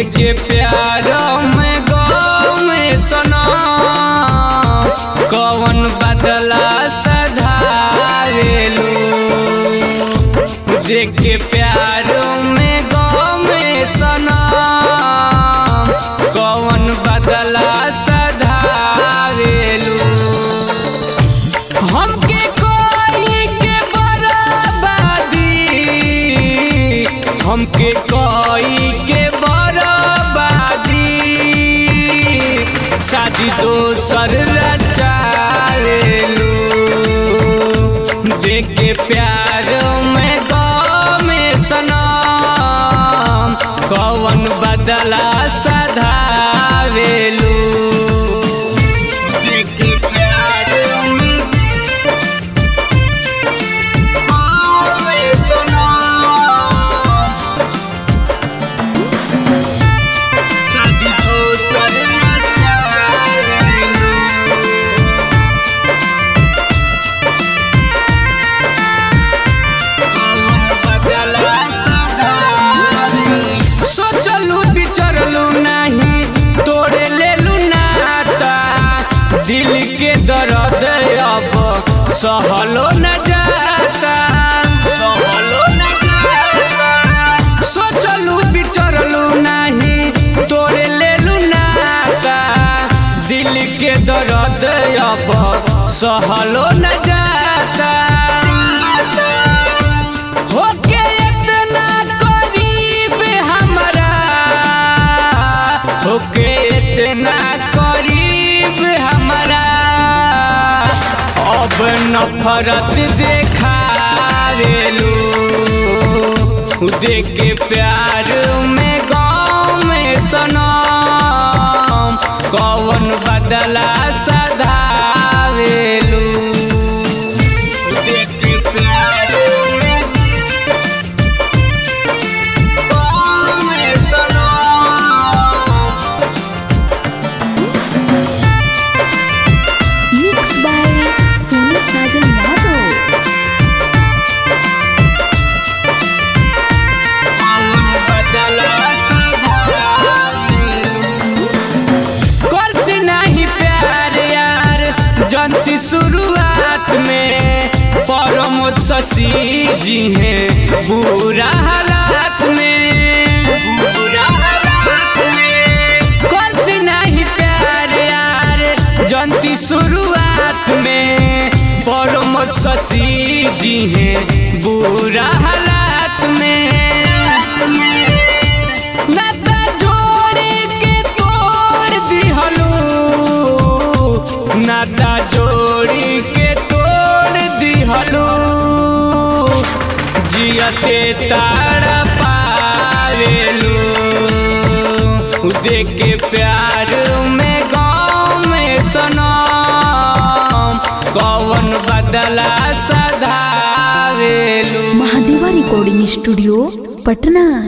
देखे प्यार में गौ में सनम कवन बदला सधारेलू देखे प्यार में गौ में सनम कवन बदला सधारेलू हमके कोई के बराबादी हमके कोई के बराबादी शादी दोसर रचारेलू देख के प्यार में गौ में सनम कवन बदला सधावेलू देख के प्यार में गौ में सनम शादी दोसर रचारेलू सोचलू बिचरलू नहीं तोड़े लेलू नाता दिल के दर्द अब सहलो न जाता सहलो न जाता सोचलू बिचरलू नहीं तोड़े लेलू नाता दिल के दर्द अब सहलो न जाता होके इतना करीब हमरा होके इतना करीब हमरा अब नफरत देखारेलू देख के प्यार में गाँव में सनम कौन बदला सधारेलू देख के प्यार में गाँव में सनम मिक्स बाय सोनू साजन यादव करती नहीं प्यार यार जनती शुरुआत में परमोद शशि जी हैं बुरा हालात में बुरा हालात में करती नहीं प्यार यार जनती शुरुआत में परमोद शशि जी हैं बुरा हालात में नाता जोड़े के तोड़ दिहलू नाता जोड़ी के तोड़ दिहलू जियते तारा पावेलू देख के प्यार में गाँव में सनम कौन बदला सधावेलू महादेवा रिकॉर्डिंग स्टूडियो पटना